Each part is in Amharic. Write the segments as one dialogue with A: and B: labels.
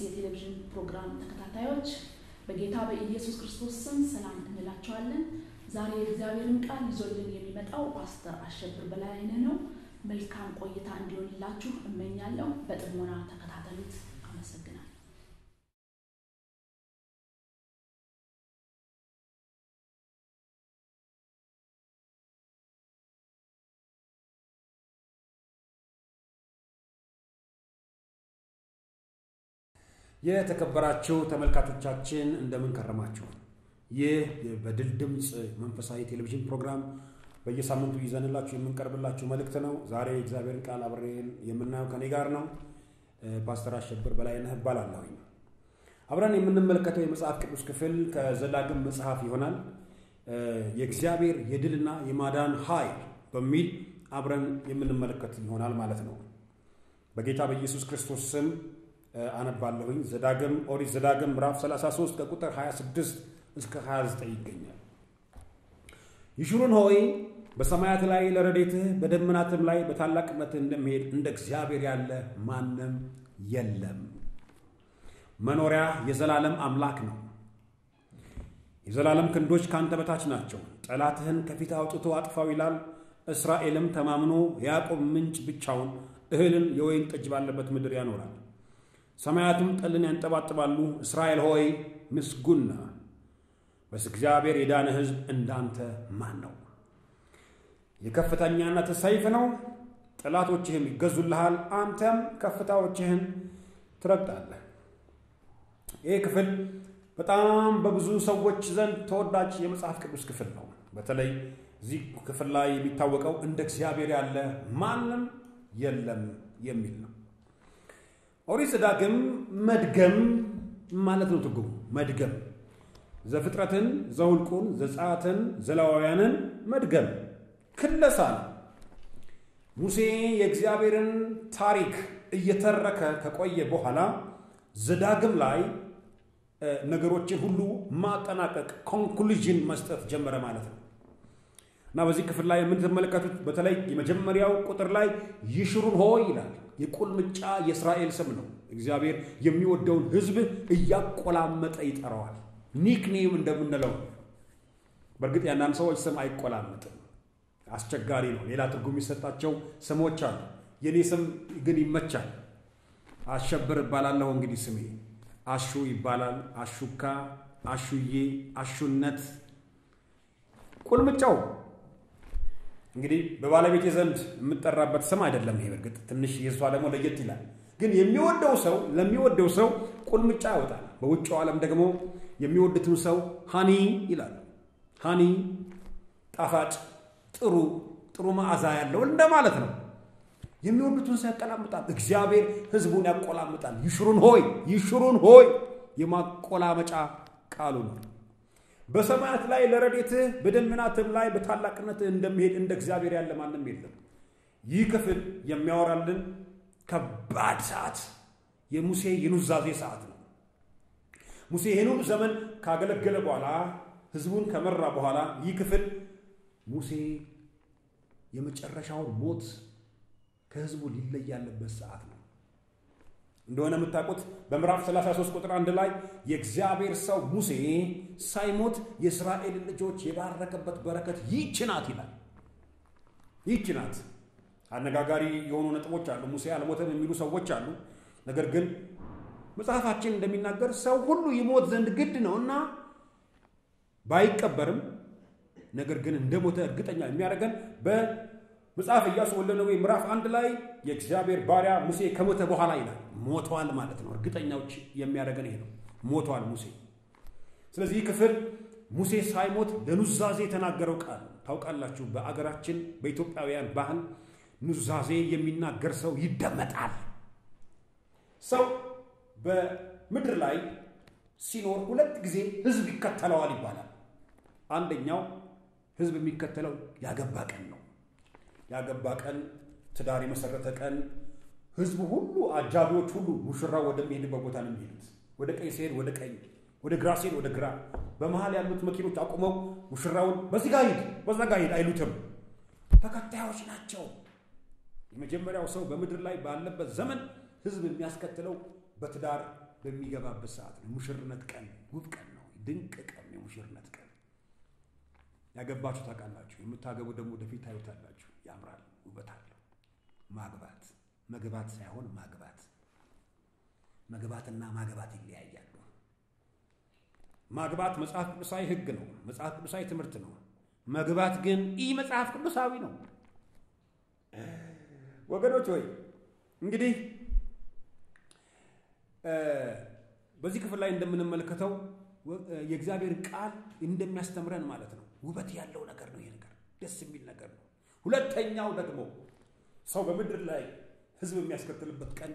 A: የቴሌቪዥን ፕሮግራም ተከታታዮች በጌታ በኢየሱስ ክርስቶስ ስም ሰላም እንላቸዋለን። ዛሬ የእግዚአብሔርን ቃል ይዞልን የሚመጣው ፓስተር አሸብር በላይነህ ነው። መልካም ቆይታ እንዲሆንላችሁ እመኛለሁ። በጥሞና ተከታተሉት። አመሰግናለሁ።
B: የተከበራችሁ ተመልካቾቻችን እንደምን ከረማችሁ? ይህ በድል ድምፅ መንፈሳዊ ቴሌቪዥን ፕሮግራም በየሳምንቱ ይዘንላችሁ የምንቀርብላችሁ መልእክት ነው። ዛሬ እግዚአብሔርን ቃል አብሬን የምናየው ከኔ ጋር ነው። ፓስተር አሸብር በላይነህ እባላለሁኝ። አብረን የምንመለከተው የመጽሐፍ ቅዱስ ክፍል ከዘዳግም መጽሐፍ ይሆናል። የእግዚአብሔር የድልና የማዳን ኃይል በሚል አብረን የምንመለከት ይሆናል ማለት ነው። በጌታ በኢየሱስ ክርስቶስ ስም አነባለሁኝ። ዘዳግም ኦሪት ዘዳግም ምዕራፍ 33 ከቁጥር 26 እስከ 29 ይገኛል። ይሹሩን ሆይ በሰማያት ላይ ለረዴትህ በደመናትም ላይ በታላቅነትህ እንደሚሄድ እንደ እግዚአብሔር ያለ ማንም የለም። መኖሪያ የዘላለም አምላክ ነው። የዘላለም ክንዶች ከአንተ በታች ናቸው። ጠላትህን ከፊት አውጥቶ አጥፋው ይላል። እስራኤልም ተማምኖ የያዕቆብ ምንጭ ብቻውን እህልን የወይን ጠጅ ባለበት ምድር ያኖራል። ሰማያቱም ጠልን ያንጠባጥባሉ። እስራኤል ሆይ ምስጉን ነህ። በእግዚአብሔር የዳነ ሕዝብ እንዳንተ ማን ነው? የከፍተኛነት ሰይፍ ነው፣ ጠላቶችህም ይገዙልሃል፣ አንተም ከፍታዎችህን ትረግጣለህ። ይህ ክፍል በጣም በብዙ ሰዎች ዘንድ ተወዳጅ የመጽሐፍ ቅዱስ ክፍል ነው። በተለይ እዚህ ክፍል ላይ የሚታወቀው እንደ እግዚአብሔር ያለ ማንም የለም የሚል ነው። ኦሪት ዘዳግም መድገም ማለት ነው ትርጉሙ። መድገም ዘፍጥረትን፣ ዘውልቁን፣ ዘጸአትን፣ ዘሌዋውያንን መድገም ክለሳ ነው። ሙሴ የእግዚአብሔርን ታሪክ እየተረከ ከቆየ በኋላ ዘዳግም ላይ ነገሮችን ሁሉ ማጠናቀቅ ኮንክሉዥን መስጠት ጀመረ ማለት ነው እና በዚህ ክፍል ላይ የምትመለከቱት በተለይ የመጀመሪያው ቁጥር ላይ ይሽሩን ሆይ ይላል። የቁልምጫ የእስራኤል ስም ነው። እግዚአብሔር የሚወደውን ሕዝብ እያቆላመጠ ይጠራዋል። ኒክኔም እንደምንለው በእርግጥ የአንዳንድ ሰዎች ስም አይቆላመጥም፣ አስቸጋሪ ነው። ሌላ ትርጉም የሚሰጣቸው ስሞች አሉ። የኔ ስም ግን ይመቻል። አሸብር እባላለሁ። እንግዲህ ስሜ አሹ ይባላል። አሹካ፣ አሹዬ፣ አሹነት፣ ቁልምጫው እንግዲህ በባለቤቴ ዘንድ የምጠራበት ስም አይደለም። ይሄ በርግጥ ትንሽ የእሷ ደግሞ ለየት ይላል። ግን የሚወደው ሰው ለሚወደው ሰው ቁልምጫ ያወጣል። በውጭው ዓለም ደግሞ የሚወዱትን ሰው ሃኒ ይላሉ። ሃኒ ጣፋጭ፣ ጥሩ ጥሩ መዓዛ ያለው እንደማለት ነው። የሚወዱትን ሰው ያቆላምጣል። እግዚአብሔር ሕዝቡን ያቆላምጣል። ይሽሩን ሆይ ይሽሩን ሆይ የማቆላመጫ ቃሉ ነው። በሰማያት ላይ ለረዴትህ በደመናትም ላይ በታላቅነትህ እንደሚሄድ እንደ እግዚአብሔር ያለ ማንም የለም። ይህ ክፍል የሚያወራልን ከባድ ሰዓት የሙሴ የኑዛዜ ሰዓት ነው። ሙሴ ይህን ሁሉ ዘመን ካገለገለ በኋላ ህዝቡን ከመራ በኋላ ይህ ክፍል ሙሴ የመጨረሻውን ሞት ከህዝቡ ሊለይ ያለበት ሰዓት ነው። እንደሆነ የምታውቁት በምዕራፍ 33 ቁጥር አንድ ላይ የእግዚአብሔር ሰው ሙሴ ሳይሞት የእስራኤልን ልጆች የባረከበት በረከት ይህች ናት ይላል። ይህች ናት። አነጋጋሪ የሆኑ ነጥቦች አሉ። ሙሴ አልሞተም የሚሉ ሰዎች አሉ። ነገር ግን መጽሐፋችን እንደሚናገር ሰው ሁሉ ይሞት ዘንድ ግድ ነው እና ባይቀበርም ነገር ግን እንደ ሞተ እርግጠኛ የሚያደርገን በመጽሐፍ ኢያሱ ወልደ ነዌ ምዕራፍ አንድ ላይ የእግዚአብሔር ባሪያ ሙሴ ከሞተ በኋላ ይላል። ሞቷል ማለት ነው። እርግጠኛዎች የሚያደርገን ይሄ ነው። ሞቷል ሙሴ። ስለዚህ ይህ ክፍል ሙሴ ሳይሞት ለኑዛዜ የተናገረው ቃል ታውቃላችሁ። በአገራችን በኢትዮጵያውያን ባህል ኑዛዜ የሚናገር ሰው ይደመጣል። ሰው በምድር ላይ ሲኖር ሁለት ጊዜ ህዝብ ይከተለዋል ይባላል። አንደኛው ህዝብ የሚከተለው ያገባ ቀን ነው። ያገባ ቀን፣ ትዳር የመሰረተ ቀን ህዝቡ ሁሉ አጃቢዎች ሁሉ ሙሽራው ወደሚሄድበት ቦታ ነው የሚሄዱት። ወደ ቀኝ ሲሄድ ወደ ቀኝ፣ ወደ ግራ ሲሄድ ወደ ግራ። በመሀል ያሉት መኪኖች አቁመው ሙሽራውን በዚህ ጋር ሂድ፣ በዛ ጋር ሂድ አይሉትም። ተከታዮች ናቸው። የመጀመሪያው ሰው በምድር ላይ ባለበት ዘመን ህዝብ የሚያስከትለው በትዳር በሚገባበት ሰዓት ነው። ሙሽርነት ቀን ውብ ቀን ነው። ድንቅ ቀን፣ የሙሽርነት ቀን። ያገባችሁ ታውቃላችሁ። የምታገቡ ደግሞ ወደፊት ታዩታላችሁ። ያምራል፣ ውበት አለው። ማግባት መግባት ሳይሆን ማግባት፣ መግባትና ማግባት ይለያያሉ። ማግባት መጽሐፍ ቅዱሳዊ ሕግ ነው፣ መጽሐፍ ቅዱሳዊ ትምህርት ነው። መግባት ግን ኢ መጽሐፍ ቅዱሳዊ ነው። ወገኖች ሆይ እንግዲህ በዚህ ክፍል ላይ እንደምንመለከተው የእግዚአብሔር ቃል እንደሚያስተምረን ማለት ነው። ውበት ያለው ነገር ነው። ይሄ ነገር ደስ የሚል ነገር ነው። ሁለተኛው ደግሞ ሰው በምድር ላይ ሕዝብ የሚያስከትልበት ቀን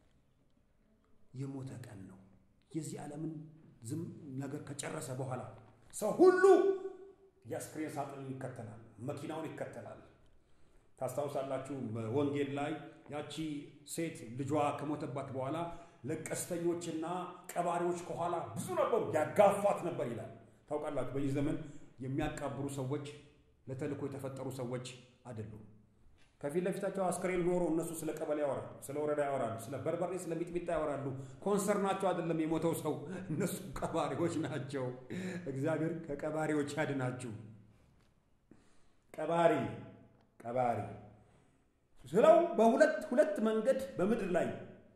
B: የሞተ ቀን ነው። የዚህ ዓለምን ዝም ነገር ከጨረሰ በኋላ ሰው ሁሉ የአስክሬን ሳጥኑን ይከተላል፣ መኪናውን ይከተላል። ታስታውሳላችሁ በወንጌል ላይ ያቺ ሴት ልጇ ከሞተባት በኋላ ለቀስተኞችና ቀባሪዎች ከኋላ ብዙ ነበሩ፣ ያጋፏት ነበር ይላል። ታውቃላችሁ በዚህ ዘመን የሚያቃብሩ ሰዎች ለተልእኮ የተፈጠሩ ሰዎች አይደሉም። ከፊት ለፊታቸው አስክሬን ኖሮ እነሱ ስለ ቀበሌ ያወራሉ፣ ስለ ወረዳ ያወራሉ፣ ስለ በርበሬ፣ ስለ ሚጥሚጣ ያወራሉ። ኮንሰርናቸው አይደለም የሞተው ሰው፣ እነሱ ቀባሪዎች ናቸው። እግዚአብሔር ከቀባሪዎች ያድናችሁ። ቀባሪ ቀባሪ ስለው በሁለት ሁለት መንገድ በምድር ላይ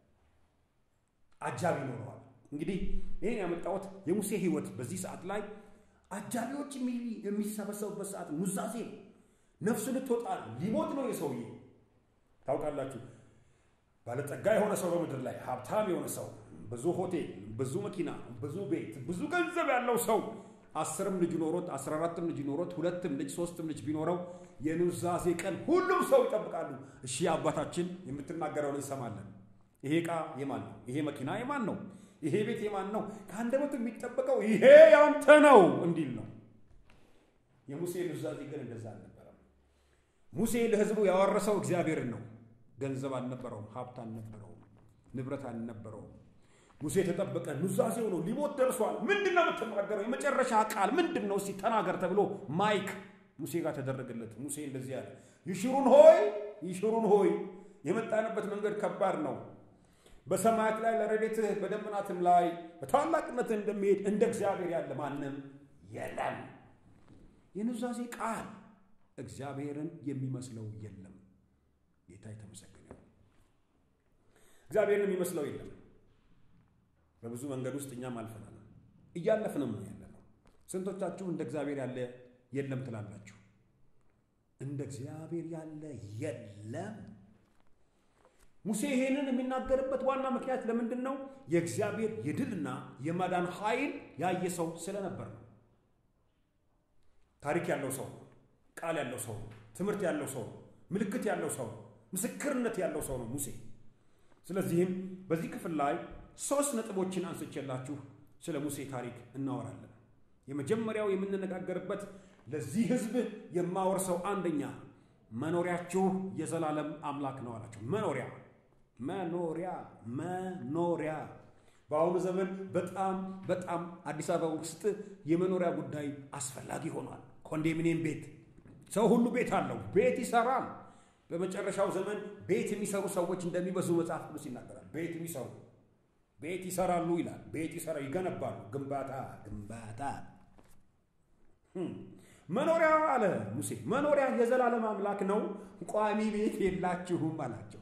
B: አጃቢ ይኖረዋል። እንግዲህ ይህን ያመጣሁት የሙሴ ሕይወት በዚህ ሰዓት ላይ አጃቢዎች የሚሰበሰቡበት ሰዓት ኑዛዜ ነው። ነፍሱ ልትወጣ ሊሞት ነው የሰውዬ። ታውቃላችሁ ባለጠጋ የሆነ ሰው በምድር ላይ ሀብታም የሆነ ሰው ብዙ ሆቴል፣ ብዙ መኪና፣ ብዙ ቤት፣ ብዙ ገንዘብ ያለው ሰው አስርም ልጅ ኖሮት አስራ አራትም ልጅ ኖሮት ሁለትም ልጅ ሶስትም ልጅ ቢኖረው የኑዛዜ ቀን ሁሉም ሰው ይጠብቃሉ። እሺ አባታችን የምትናገረውን እንሰማለን። ይሄ ዕቃ የማን ነው? ይሄ መኪና የማን ነው? ይሄ ቤት የማን ነው? ከአንደበቱ የሚጠበቀው ይሄ ያንተ ነው እንዲል ነው። የሙሴ ኑዛዜ ግን እንደዛ አልነበረም። ሙሴ ለሕዝቡ ያወረሰው እግዚአብሔርን ነው። ገንዘብ አልነበረውም፣ ሀብት አልነበረውም፣ ንብረት አልነበረውም። ሙሴ የተጠበቀ ኑዛዜው ነው። ሊሞት ደርሷል። ምንድን ነው የምትናገረው? የመጨረሻ ቃል ምንድን ነው? እስቲ ተናገር ተብሎ ማይክ ሙሴ ጋር ተደረገለት። ሙሴ እንደዚህ ያለ ይሽሩን ሆይ ይሽሩን ሆይ የመጣንበት መንገድ ከባድ ነው። በሰማያት ላይ ለረድኤትህ በደመናትም ላይ በታላቅነትህ እንደሚሄድ እንደ እግዚአብሔር ያለ ማንም የለም። የኑዛዜ ቃል እግዚአብሔርን የሚመስለው የለም። ጌታ የተመሰገነ እግዚአብሔርን የሚመስለው የለም። በብዙ መንገድ ውስጥ እኛም አልፈናል፣ እያለፍንም ነው ያለ ነው። ስንቶቻችሁ እንደ እግዚአብሔር ያለ የለም ትላላችሁ? እንደ እግዚአብሔር ያለ የለም። ሙሴ ይሄንን የሚናገርበት ዋና ምክንያት ለምንድን ነው? የእግዚአብሔር የድልና የማዳን ኃይል ያየ ሰው ስለነበር ነው። ታሪክ ያለው ሰው ነው። ቃል ያለው ሰው ነው። ትምህርት ያለው ሰው ነው። ምልክት ያለው ሰው ነው። ምስክርነት ያለው ሰው ነው ሙሴ። ስለዚህም በዚህ ክፍል ላይ ሶስት ነጥቦችን አንስቼላችሁ ስለ ሙሴ ታሪክ እናወራለን። የመጀመሪያው የምንነጋገርበት ለዚህ ሕዝብ የማወርሰው አንደኛ መኖሪያችሁ የዘላለም አምላክ ነው አላቸው። መኖሪያ መኖሪያ መኖሪያ። በአሁኑ ዘመን በጣም በጣም አዲስ አበባ ውስጥ የመኖሪያ ጉዳይ አስፈላጊ ሆኗል። ኮንዶሚኒየም ቤት፣ ሰው ሁሉ ቤት አለው፣ ቤት ይሰራል። በመጨረሻው ዘመን ቤት የሚሰሩ ሰዎች እንደሚበዙ መጽሐፍ ቅዱስ ይናገራል። ቤት የሚሰሩ ቤት ይሰራሉ ይላል። ቤት ይሰራ ይገነባሉ። ግንባታ ግንባታ መኖሪያ አለ ሙሴ። መኖሪያ የዘላለም አምላክ ነው፣ ቋሚ ቤት የላችሁም አላቸው።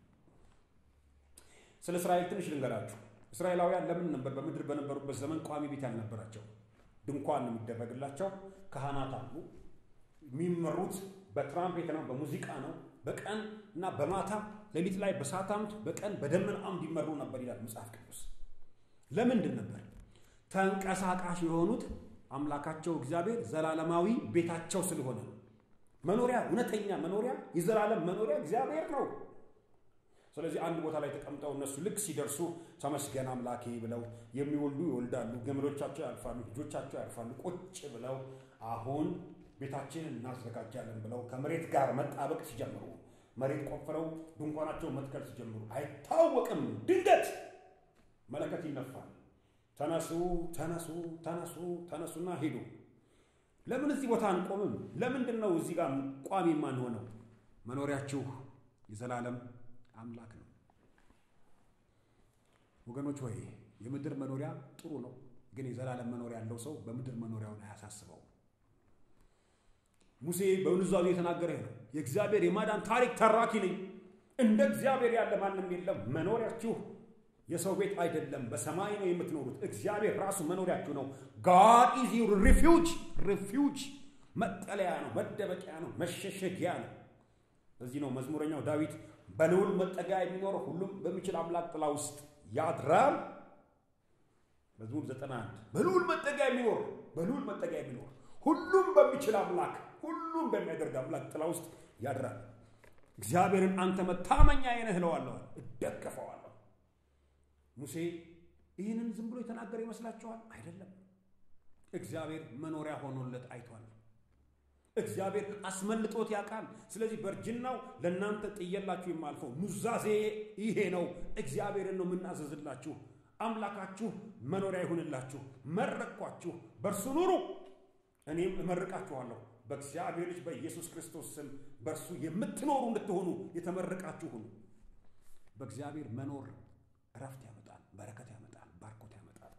B: ስለ እስራኤል ትንሽ ልንገራችሁ። እስራኤላውያን ለምን ነበር በምድር በነበሩበት ዘመን ቋሚ ቤት ያልነበራቸው? ድንኳን የሚደረግላቸው ካህናት አሉ። የሚመሩት በትራምፔት ነው፣ በሙዚቃ ነው። በቀን እና በማታ ሌሊት ላይ በእሳት አምድ፣ በቀን በደመና አምድ ይመሩ ነበር ይላል መጽሐፍ ቅዱስ። ለምንድን ነበር ተንቀሳቃሽ የሆኑት? አምላካቸው እግዚአብሔር ዘላለማዊ ቤታቸው ስለሆነ ነው። መኖሪያ እውነተኛ መኖሪያ የዘላለም መኖሪያ እግዚአብሔር ነው። ስለዚህ አንድ ቦታ ላይ ተቀምጠው እነሱ ልክ ሲደርሱ ተመስገን አምላኬ ብለው የሚወልዱ ይወልዳሉ፣ ገመዶቻቸው ያልፋሉ፣ ልጆቻቸው ያልፋሉ። ቁጭ ብለው አሁን ቤታችንን እናዘጋጃለን ብለው ከመሬት ጋር መጣበቅ ሲጀምሩ፣ መሬት ቆፍረው ድንኳናቸውን መትከል ሲጀምሩ አይታወቅም፣ ድንገት መለከት ይነፋል። ተነሱ ተነሱ ተነሱ ተነሱና ሄዱ። ለምን እዚህ ቦታ አንቆምም? ለምንድን ነው እዚህ ጋር ቋሚ የማንሆነው? መኖሪያችሁ የዘላለም አምላክ ነው። ወገኖች ሆይ የምድር መኖሪያ ጥሩ ነው፣ ግን የዘላለም መኖሪያ ያለው ሰው በምድር መኖሪያውን አያሳስበውም። ሙሴ በኑዛዜ የተናገረ ነው። የእግዚአብሔር የማዳን ታሪክ ተራኪ ነኝ፣ እንደ እግዚአብሔር ያለ ማንም የለም። መኖሪያችሁ የሰው ቤት አይደለም፣ በሰማይ ነው የምትኖሩት። እግዚአብሔር ራሱ መኖሪያችሁ ነው። ጋድ ኢዝ ዩር ሪፊውጅ። ሪፊውጅ መጠለያ ነው፣ መደበቂያ ነው፣ መሸሸጊያ ነው። ለዚህ ነው መዝሙረኛው ዳዊት በልዑል መጠጊያ የሚኖር ሁሉም በሚችል አምላክ ጥላ ውስጥ ያድራል። መዝሙር 91 በልዑል መጠጊያ የሚኖር በልዑል መጠጊያ የሚኖር ሁሉም በሚችል አምላክ ሁሉም በሚያደርግ አምላክ ጥላ ውስጥ ያድራል። እግዚአብሔርን አንተ መታመኛዬ ነህ እለዋለሁ፣ እደገፈዋለሁ። ሙሴ ይህንን ዝም ብሎ የተናገረ ይመስላችኋል? አይደለም። እግዚአብሔር መኖሪያ ሆኖለት አይቷል። እግዚአብሔር አስመልጦት ያውቃል። ስለዚህ በእርጅናው ለእናንተ ጥየላችሁ የማልፈው ኑዛዜ ይሄ ነው። እግዚአብሔርን ነው የምናዘዝላችሁ። አምላካችሁ መኖሪያ ይሁንላችሁ። መረቅኳችሁ፣ በእርሱ ኑሩ፣ እኔም እመርቃችኋለሁ። በእግዚአብሔር ልጅ በኢየሱስ ክርስቶስ ስም በእርሱ የምትኖሩ እንድትሆኑ የተመረቃችሁ ሁኑ። በእግዚአብሔር መኖር እረፍት ያመጣል፣ በረከት ያመጣል፣ ባርኮት ያመጣል።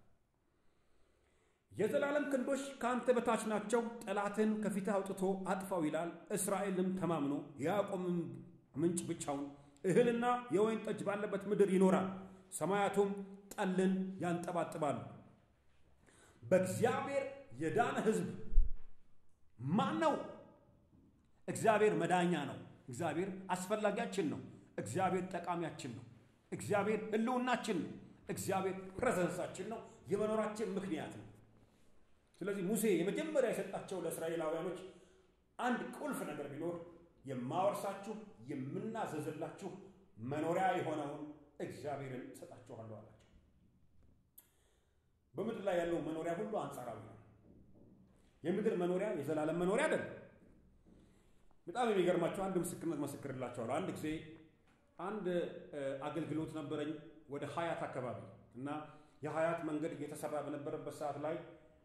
B: የዘላለም ክንዶች ከአንተ በታች ናቸው። ጠላትን ከፊትህ አውጥቶ አጥፋው ይላል። እስራኤልም ተማምኖ የያዕቆብም ምንጭ ብቻውን እህልና የወይን ጠጅ ባለበት ምድር ይኖራል። ሰማያቱም ጠልን ያንጠባጥባሉ። በእግዚአብሔር የዳነ ሕዝብ ማን ነው? እግዚአብሔር መዳኛ ነው። እግዚአብሔር አስፈላጊያችን ነው። እግዚአብሔር ጠቃሚያችን ነው። እግዚአብሔር ሕልውናችን ነው። እግዚአብሔር ፕሬዘንሳችን ነው። የመኖራችን ምክንያት ነው። ስለዚህ ሙሴ የመጀመሪያ የሰጣቸው ለእስራኤላውያኖች አንድ ቁልፍ ነገር ቢኖር የማወርሳችሁ የምናዘዝላችሁ መኖሪያ የሆነውን እግዚአብሔርን እሰጣችኋለሁ አላቸው። በምድር ላይ ያለው መኖሪያ ሁሉ አንጻራዊ ነው። የምድር መኖሪያ የዘላለም መኖሪያ አይደለም። በጣም የሚገርማቸው አንድ ምስክርነት መሰክርላቸዋለሁ። አንድ ጊዜ አንድ አገልግሎት ነበረኝ ወደ ሀያት አካባቢ እና የሀያት መንገድ እየተሰራ በነበረበት ሰዓት ላይ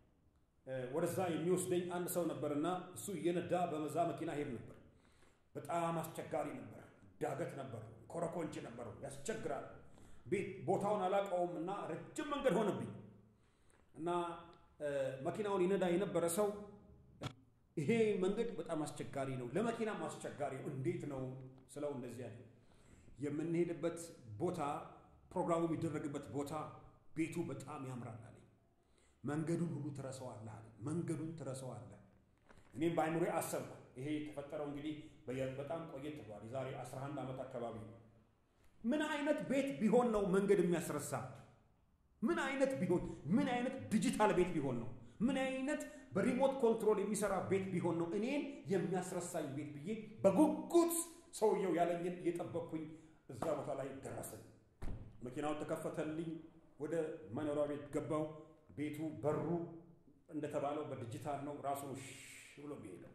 B: ወደዛ የሚወስደኝ አንድ ሰው ነበርና እሱ እየነዳ በመዛ መኪና ሄድ ነበር። በጣም አስቸጋሪ ነበር። ዳገት ነበሩ፣ ኮረኮንች ነበሩ፣ ያስቸግራል። ቤት ቦታውን አላውቀውም እና ረጅም መንገድ ሆነብኝ እና መኪናውን ይነዳ የነበረ ሰው ይሄ መንገድ በጣም አስቸጋሪ ነው፣ ለመኪናም አስቸጋሪ ነው። እንዴት ነው ስለው እንደዚህ ያለ የምንሄድበት ቦታ ፕሮግራሙ የሚደረግበት ቦታ ቤቱ በጣም ያምራል አለኝ። መንገዱን ሁሉ ትረሳዋለህ አለ። መንገዱን ትረሳዋለህ። እኔም በአይምሮ አሰብኩ። ይሄ የተፈጠረው እንግዲህ በጣም ቆየት ብሏል። የዛሬ 11 ዓመት አካባቢ ነው። ምን አይነት ቤት ቢሆን ነው መንገድ የሚያስረሳ? ምን አይነት ቢሆን ምን አይነት ዲጂታል ቤት ቢሆን ነው? ምን አይነት በሪሞት ኮንትሮል የሚሰራ ቤት ቢሆን ነው እኔን የሚያስረሳኝ ቤት ብዬ በጉጉት ሰውየው ያለኝን እየጠበቅኩኝ እዛ ቦታ ላይ ደረሰኝ። መኪናውን ተከፈተልኝ። ወደ መኖሪያ ቤት ገባው። ቤቱ በሩ እንደተባለው በዲጂታል ነው። ራሱ ብሎ የሚሄደው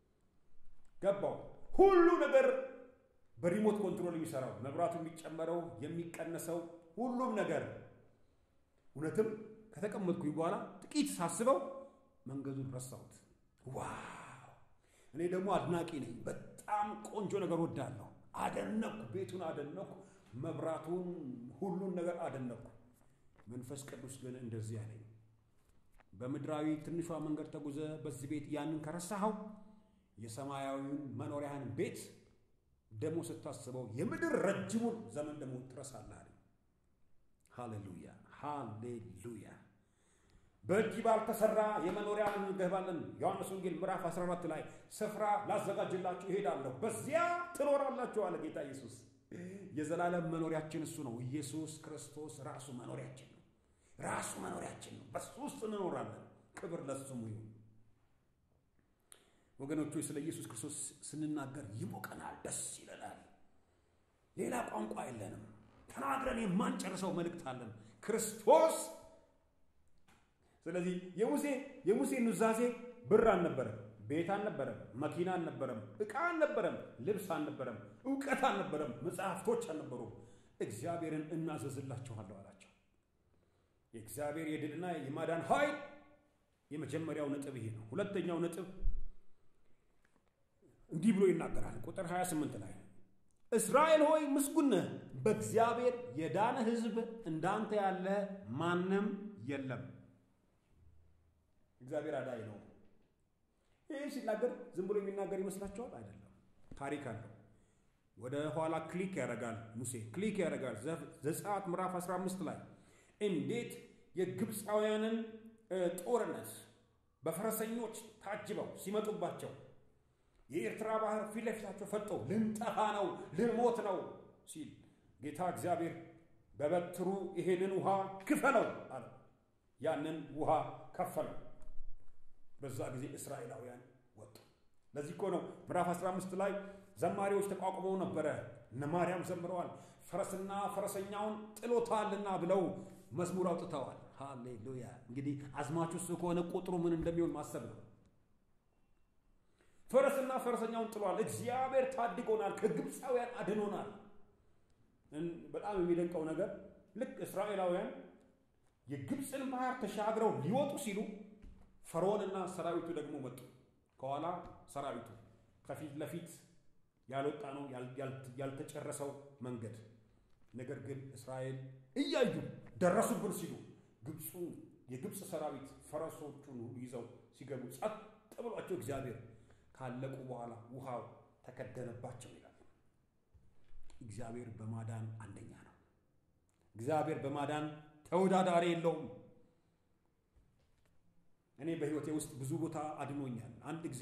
B: ገባው። ሁሉ ነገር በሪሞት ኮንትሮል የሚሰራው መብራቱ የሚጨመረው የሚቀነሰው ሁሉም ነገር እውነትም ከተቀመጥኩኝ በኋላ ጥቂት ሳስበው መንገዱን ረሳሁት። ዋው! እኔ ደግሞ አድናቂ ነኝ። በጣም ቆንጆ ነገር ወዳለሁ። አደነኩ፣ ቤቱን አደነኩ፣ መብራቱን፣ ሁሉን ነገር አደነኩ። መንፈስ ቅዱስ ግን እንደዚህ ያለኝ በምድራዊ ትንሿ መንገድ ተጉዘ በዚህ ቤት ያንን ከረሳኸው የሰማያዊውን መኖሪያህን ቤት ደግሞ ስታስበው የምድር ረጅሙን ዘመን ደግሞ ትረሳለህ አለኝ። ሃሌሉያ ሃሌሉያ። በእጅ ባልተሰራ የመኖሪያ እንገባለን። ዮሐንስ ወንጌል ምዕራፍ 14 ላይ ስፍራ ላዘጋጅላችሁ እሄዳለሁ፣ በዚያ ትኖራላችሁ አለ ጌታ ኢየሱስ። የዘላለም መኖሪያችን እሱ ነው። ኢየሱስ ክርስቶስ ራሱ መኖሪያችን ነው። ራሱ መኖሪያችን ነው። በሱ ውስጥ እንኖራለን። ክብር ለስሙ ይሁን። ወገኖቹ ስለ ኢየሱስ ክርስቶስ ስንናገር ይሞቀናል፣ ደስ ይለናል። ሌላ ቋንቋ የለንም። ተናግረን የማንጨርሰው መልእክት አለን። ክርስቶስ ስለዚህ የሙሴ የሙሴ ኑዛዜ ብር አልነበረም፣ ቤት አልነበረም፣ መኪና አልነበረም፣ ዕቃ አልነበረም፣ ልብስ አልነበረም፣ እውቀት አልነበረም፣ መጽሐፍቶች አልነበሩም። እግዚአብሔርን እናዘዝላችኋለሁ አላቸው። የእግዚአብሔር የድልና የማዳን ኃይል የመጀመሪያው ነጥብ ይሄ ነው። ሁለተኛው ነጥብ እንዲህ ብሎ ይናገራል። ቁጥር 28 ላይ እስራኤል ሆይ ምስጉን ነህ፣ በእግዚአብሔር የዳነ ሕዝብ እንዳንተ ያለ ማንም የለም። እግዚአብሔር አዳኝ ነው። ይህ ሲናገር ዝም ብሎ የሚናገር ይመስላችኋል? አይደለም፣ ታሪክ አለው። ወደ ኋላ ክሊክ ያደርጋል ሙሴ ክሊክ ያደርጋል። ዘጸአት ምዕራፍ 15 ላይ እንዴት የግብፃውያንን ጦርነት በፈረሰኞች ታጅበው ሲመጡባቸው የኤርትራ ባህር ፊት ለፊታቸው ፈጠው ልንጠፋ ነው ልንሞት ነው ሲል ጌታ እግዚአብሔር በበትሩ ይሄንን ውሃ ክፈለው አለ። ያንን ውሃ ከፈለው። በዛ ጊዜ እስራኤላውያን ወጡ። ለዚህ እኮ ነው ምዕራፍ 15 ላይ ዘማሪዎች ተቋቁመው ነበረ። እነ ማርያም ዘምረዋል። ፈረስና ፈረሰኛውን ጥሎታልና ብለው መዝሙር አውጥተዋል። ሃሌሉያ! እንግዲህ አዝማቹ እሱ ከሆነ ቁጥሩ ምን እንደሚሆን ማሰብ ነው። ፈረስና ፈረሰኛውን ጥሏል። እግዚአብሔር ታድጎናል፣ ከግብፃውያን አድኖናል። በጣም የሚደንቀው ነገር ልክ እስራኤላውያን የግብፅን ባህር ተሻግረው ሊወጡ ሲሉ ፈርዖንና ሰራዊቱ ደግሞ መጡ። ከኋላ ሰራዊቱ ከፊት ለፊት ያልወጣ ነው ያልተጨረሰው መንገድ። ነገር ግን እስራኤል እያዩ ደረሱብን ሲሉ ግብፁ የግብፅ ሰራዊት ፈረሶቹን ሁሉ ይዘው ሲገቡ ጸጥ ብሏቸው እግዚአብሔር ካለቁ በኋላ ውሃው ተከደነባቸው ይላል። እግዚአብሔር በማዳን አንደኛ ነው። እግዚአብሔር በማዳን ተወዳዳሪ የለውም። እኔ በሕይወቴ ውስጥ ብዙ ቦታ አድኖኛል። አንድ ጊዜ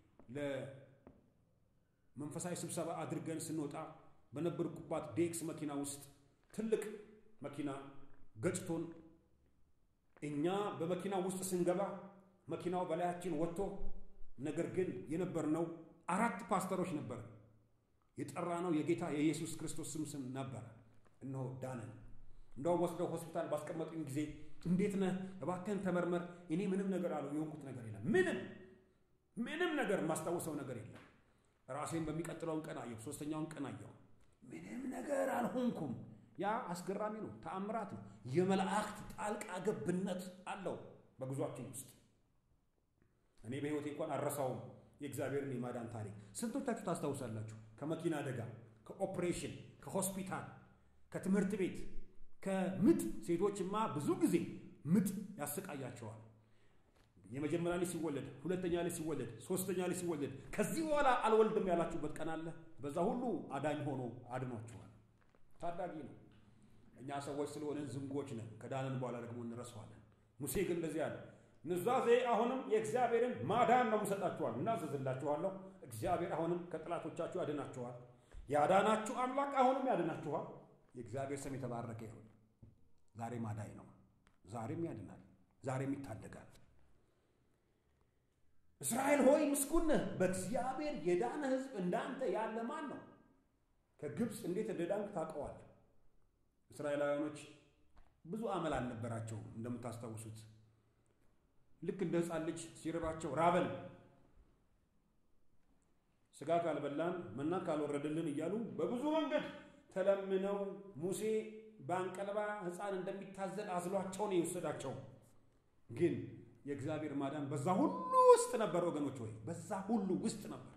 B: ለመንፈሳዊ ስብሰባ አድርገን ስንወጣ በነበርኩባት ዴክስ መኪና ውስጥ ትልቅ መኪና ገጭቶን እኛ በመኪና ውስጥ ስንገባ መኪናው በላያችን ወጥቶ ነገር ግን የነበርነው አራት ፓስተሮች ነበር። የጠራ ነው የጌታ የኢየሱስ ክርስቶስ ስም ስም ነበረ። እነሆ ዳነን። እንደውም ወስደው ሆስፒታል ባስቀመጡኝ ጊዜ እንዴት ነህ? እባክህን ተመርመር። እኔ ምንም ነገር አለው የሆንኩት ነገር የለም። ምንም ምንም ነገር የማስታውሰው ነገር የለም። ራሴን በሚቀጥለውን ቀን አየሁ። ሶስተኛውን ቀን አየሁ። ምንም ነገር አልሆንኩም። ያ አስገራሚ ነው። ተአምራት ነው። የመላእክት ጣልቃ ገብነት አለው በጉዟችን ውስጥ። እኔ በሕይወቴ እንኳን አረሳውም የእግዚአብሔርን የማዳን ታሪክ። ስንቶቻችሁ ታስታውሳላችሁ? ከመኪና አደጋ፣ ከኦፕሬሽን፣ ከሆስፒታል፣ ከትምህርት ቤት፣ ከምጥ። ሴቶችማ ብዙ ጊዜ ምጥ ያሰቃያቸዋል። የመጀመሪያ ልጅ ሲወለድ፣ ሁለተኛ ልጅ ሲወለድ፣ ሶስተኛ ልጅ ሲወለድ ከዚህ በኋላ አልወልድም ያላችሁበት ቀን አለ። በዛ ሁሉ አዳኝ ሆኖ አድኗችኋል። ታዳጊ ነው። እኛ ሰዎች ስለሆንን ዝንጎች ነን። ከዳንን በኋላ ደግሞ እንረሳዋለን። ሙሴ ግን እንደዚህ አለ፣ ኑዛዜ አሁንም የእግዚአብሔርን ማዳን ነው የምሰጣችኋል፣ እናዘዝላችኋለሁ። እግዚአብሔር አሁንም ከጠላቶቻችሁ ያድናችኋል። ያዳናችሁ አምላክ አሁንም ያድናችኋል። የእግዚአብሔር ስም የተባረከ ይሁን። ዛሬም አዳኝ ነው። ዛሬም ያድናል። ዛሬም ይታደጋል። እስራኤል ሆይ ምስጉን ነህ፣ በእግዚአብሔር የዳነ ሕዝብ እንዳንተ ያለ ማን ነው? ከግብፅ እንዴት እንደዳንክ ታውቀዋለህ። እስራኤላውያኖች ብዙ አመል አልነበራቸውም። እንደምታስታውሱት ልክ እንደ ሕፃን ልጅ ሲርባቸው ራበን፣ ስጋ ካልበላን መና ካልወረደልን እያሉ በብዙ መንገድ ተለምነው ሙሴ በአንቀልባ ሕፃን እንደሚታዘል አዝሏቸው ነው የወሰዳቸው። ግን የእግዚአብሔር ማዳን በዛ ሁሉ ውስጥ ነበር ወገኖች፣ ወይ በዛ ሁሉ ውስጥ ነበር።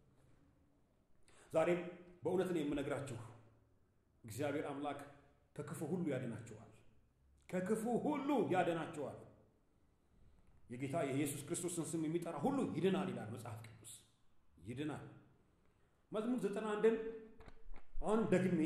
B: ዛሬም በእውነት ነው የምነግራችሁ፣ እግዚአብሔር አምላክ ከክፉ ሁሉ ያድናችኋል። ከክፉ ሁሉ ያድናችኋል። የጌታ የኢየሱስ ክርስቶስን ስም የሚጠራ ሁሉ ይድናል ይላል መጽሐፍ ቅዱስ። ይድናል። መዝሙር ዘጠና አንድን አሁን ደግሜ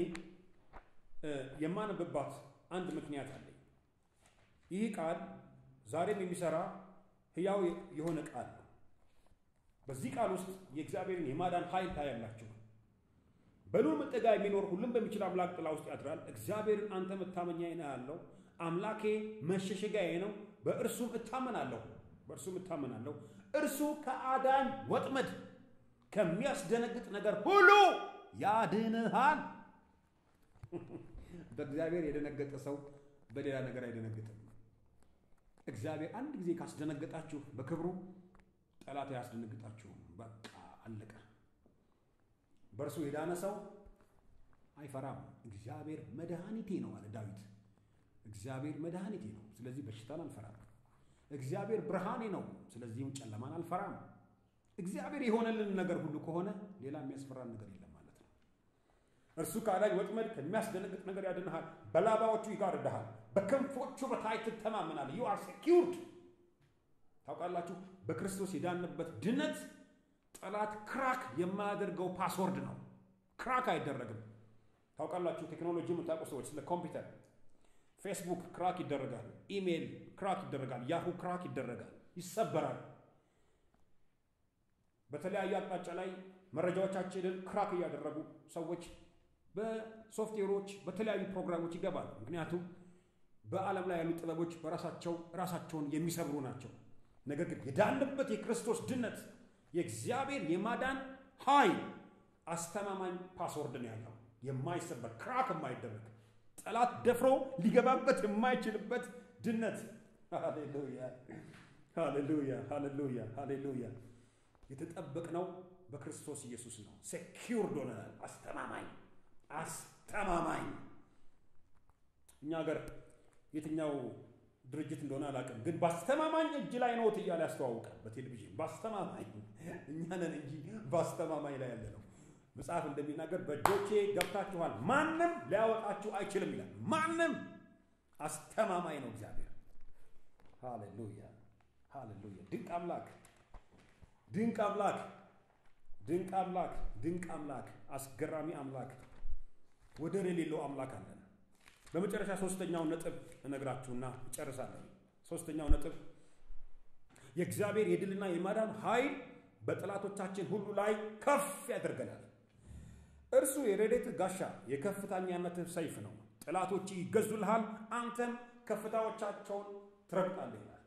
B: የማነብባት አንድ ምክንያት አለኝ። ይህ ቃል ዛሬም የሚሰራ ሕያው የሆነ ቃል ነው። በዚህ ቃል ውስጥ የእግዚአብሔርን የማዳን ኃይል ታያላችሁ። በልዑል መጠጊያ የሚኖር ሁሉም በሚችል አምላክ ጥላ ውስጥ ያድራል። እግዚአብሔርን አንተ መታመኛዬ ነህ ያለው አምላኬ መሸሸጊያዬ ነው፣ በእርሱም እታመናለሁ በእርሱም እታመናለሁ። እርሱ ከአዳኝ ወጥመድ ከሚያስደነግጥ ነገር ሁሉ ያድንሃል። በእግዚአብሔር የደነገጠ ሰው በሌላ ነገር አይደነግጥም። እግዚአብሔር አንድ ጊዜ ካስደነገጣችሁ በክብሩ ጠላት አያስደነግጣችሁም። በቃ አለቀ። በእርሱ የዳነ ሰው አይፈራም። እግዚአብሔር መድኃኒቴ ነው አለ ዳዊት። እግዚአብሔር መድኃኒቴ ነው፣ ስለዚህ በሽታን አልፈራም። እግዚአብሔር ብርሃኔ ነው፣ ስለዚህም ጨለማን አልፈራም። እግዚአብሔር የሆነልን ነገር ሁሉ ከሆነ ሌላ የሚያስፈራን ነገር የለም ማለት ነው። እርሱ ከአዳኝ ወጥመድ ከሚያስደነግጥ ነገር ያድንሃል። በላባዎቹ ይጋርድሃል፣ በክንፎቹ በታች ትተማመናለህ። ዩ አር ሴኪውርድ። ታውቃላችሁ፣ በክርስቶስ የዳንበት ድነት ጠላት ክራክ የማያደርገው ፓስወርድ ነው። ክራክ አይደረግም። ታውቃላችሁ፣ ቴክኖሎጂ የምታውቁ ሰዎች ስለ ኮምፒውተር ፌስቡክ ክራክ ይደረጋል፣ ኢሜይል ክራክ ይደረጋል፣ ያሁ ክራክ ይደረጋል፣ ይሰበራል። በተለያየ አቅጣጫ ላይ መረጃዎቻችንን ክራክ እያደረጉ ሰዎች በሶፍትዌሮች በተለያዩ ፕሮግራሞች ይገባሉ። ምክንያቱም በዓለም ላይ ያሉ ጥበቦች በራሳቸው ራሳቸውን የሚሰብሩ ናቸው። ነገር ግን የዳንበት የክርስቶስ ድነት የእግዚአብሔር የማዳን ኃይል አስተማማኝ ፓስወርድ ነው ያለው፣ የማይሰበር ክራክ የማይደረግ ጠላት ደፍሮ ሊገባበት የማይችልበት ድነት። ሃሌሉያ ሃሌሉያ ሃሌሉያ ሃሌሉያ። የተጠበቅነው በክርስቶስ ኢየሱስ ነው። ሴኪውርድ ሆነናል። አስተማማኝ አስተማማኝ። እኛ ሀገር የትኛው ድርጅት እንደሆነ አላውቅም፣ ግን በአስተማማኝ እጅ ላይ ነዎት እያለ ያስተዋውቃል በቴሌቪዥን። በአስተማማኝ እኛ ነን እንጂ በአስተማማኝ ላይ ያለ ነው። መጽሐፍ እንደሚናገር በእጆቼ ገብታችኋል፣ ማንም ሊያወጣችሁ አይችልም ይላል። ማንም አስተማማኝ ነው እግዚአብሔር። ሃሌሉያ ሃሌሉያ። ድንቅ አምላክ ድንቅ አምላክ ድንቅ አምላክ ድንቅ አምላክ አስገራሚ አምላክ ወደር የሌለው አምላክ አለን። በመጨረሻ ሶስተኛውን ነጥብ እነግራችሁና እጨርሳለሁ። ሶስተኛው ነጥብ የእግዚአብሔር የድልና የማዳን ኃይል በጠላቶቻችን ሁሉ ላይ ከፍ ያደርገናል። እርሱ የረድኤት ጋሻ የከፍተኛነትህ ሰይፍ ነው። ጠላቶች ይገዙልሃል፣ አንተም ከፍታዎቻቸውን ትረግጣለህ ይላል።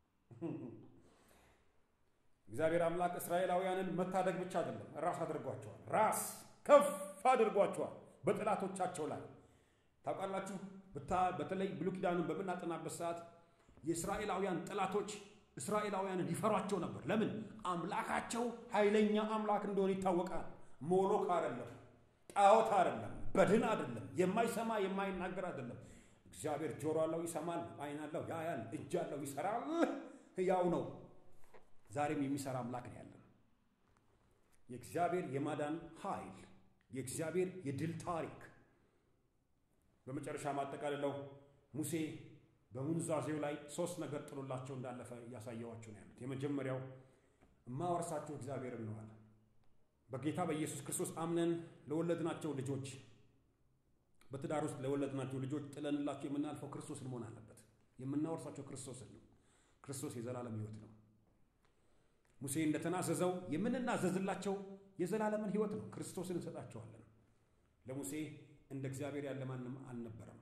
B: እግዚአብሔር አምላክ እስራኤላውያንን መታደግ ብቻ አይደለም፣ ራስ አድርጓቸዋል። ራስ ከፍ አድርጓቸዋል በጠላቶቻቸው ላይ ታውቃላችሁ። በተለይ ብሉይ ኪዳኑን በምናጠናበት ሰዓት የእስራኤላውያን ጠላቶች እስራኤላውያንን ይፈሯቸው ነበር። ለምን? አምላካቸው ኃይለኛ አምላክ እንደሆነ ይታወቃል። ሞሎክ አይደለም፣ ጣዖት አይደለም፣ በድን አይደለም፣ የማይሰማ የማይናገር አይደለም። እግዚአብሔር ጆሮ አለው፣ ይሰማል፣ ዓይን አለው፣ ያያል፣ እጅ አለው፣ ይሰራል፣ ሕያው ነው። ዛሬም የሚሰራ አምላክ ነው ያለን። የእግዚአብሔር የማዳን ኃይል፣ የእግዚአብሔር የድል ታሪክ። በመጨረሻ ማጠቃልለው ሙሴ በሙንዛዜው ላይ ሶስት ነገር ጥሎላቸው እንዳለፈ እያሳየዋቸው ነው ያሉት። የመጀመሪያው እማወርሳችሁ እግዚአብሔርን ነው አለ። በጌታ በኢየሱስ ክርስቶስ አምነን ለወለድናቸው ልጆች በትዳር ውስጥ ለወለድናቸው ልጆች ጥለንላቸው የምናልፈው ክርስቶስን መሆን አለበት። የምናወርሳቸው ክርስቶስን ነው። ክርስቶስ የዘላለም ሕይወት ነው። ሙሴ እንደተናዘዘው የምንናዘዝላቸው የዘላለምን ሕይወት ነው። ክርስቶስን እንሰጣቸዋለን። ለሙሴ እንደ እግዚአብሔር ያለ ማንም አልነበረም።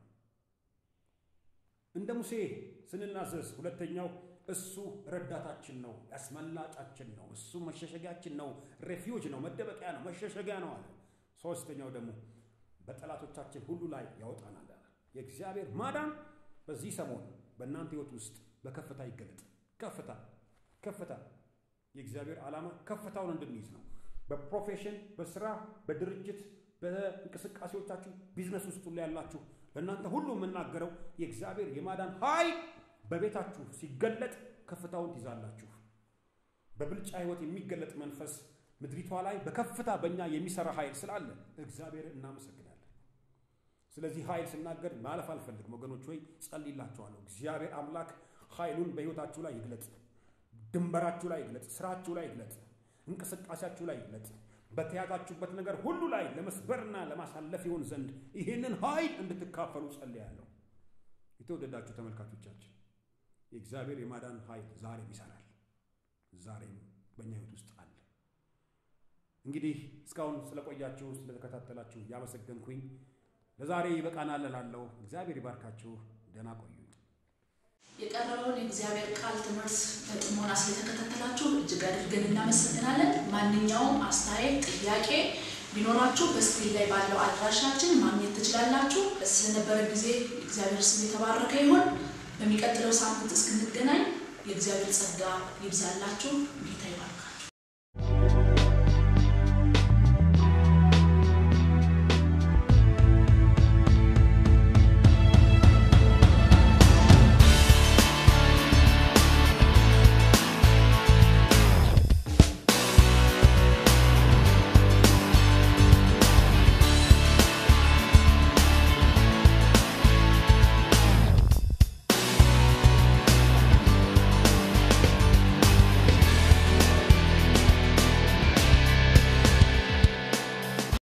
B: እንደ ሙሴ ስንናዘዝ፣ ሁለተኛው እሱ ረዳታችን ነው፣ ያስመላጫችን ነው፣ እሱ መሸሸጊያችን ነው፣ ሬፊውጅ ነው፣ መደበቂያ ነው፣ መሸሸጊያ ነው አለ። ሶስተኛው ደግሞ በጠላቶቻችን ሁሉ ላይ ያወጣናል አለ። የእግዚአብሔር ማዳን በዚህ ሰሞን በእናንተ ሕይወት ውስጥ በከፍታ ይገለጥ። ከፍታ ከፍታ የእግዚአብሔር ዓላማ ከፍታውን እንድንይዝ ነው። በፕሮፌሽን በስራ በድርጅት በእንቅስቃሴዎቻችሁ ቢዝነስ ውስጥ ሁሉ ያላችሁ ለእናንተ ሁሉ የምናገረው የእግዚአብሔር የማዳን ኃይል በቤታችሁ ሲገለጥ ከፍታውን ትይዛላችሁ። በብልጫ ሕይወት የሚገለጥ መንፈስ ምድሪቷ ላይ በከፍታ በእኛ የሚሰራ ኃይል ስላለ እግዚአብሔር እናመሰግናለን። ስለዚህ ኃይል ስናገር ማለፍ አልፈልግም ወገኖች፣ ወይ ጸልይላችኋለሁ። እግዚአብሔር አምላክ ኃይሉን በሕይወታችሁ ላይ ይግለጥ፣ ድንበራችሁ ላይ ይግለጥ፣ ስራችሁ ላይ ይግለጥ፣ እንቅስቃሴያችሁ ላይ ይግለጥ። በተያዛችሁበት ነገር ሁሉ ላይ ለመስበርና ለማሳለፍ ይሆን ዘንድ ይህንን ኃይል እንድትካፈሉ ጸልያለሁ። የተወደዳችሁ ተመልካቾቻችን የእግዚአብሔር የማዳን ኃይል ዛሬም ይሰራል። ዛሬም በእኛ ሕይወት ውስጥ አለ። እንግዲህ እስካሁን ስለቆያችሁ ስለተከታተላችሁ ያመሰገንኩኝ ለዛሬ ይበቃናል እላለሁ። እግዚአብሔር ይባርካችሁ። ደህና ቆዩ።
A: የቀረበውን የእግዚአብሔር ቃል ትምህርት በጥሞና ስለተከታተላችሁ እጅግ አድርገን እናመሰግናለን። ማንኛውም አስተያየት፣ ጥያቄ ቢኖራችሁ በስክሪን ላይ ባለው አድራሻችን ማግኘት ትችላላችሁ። ስለነበረ ጊዜ እግዚአብሔር ስም የተባረከ ይሁን። በሚቀጥለው ሳምንት እስክንገናኝ የእግዚአብሔር ጸጋ ይብዛላችሁ። ጌታ ይባርካል።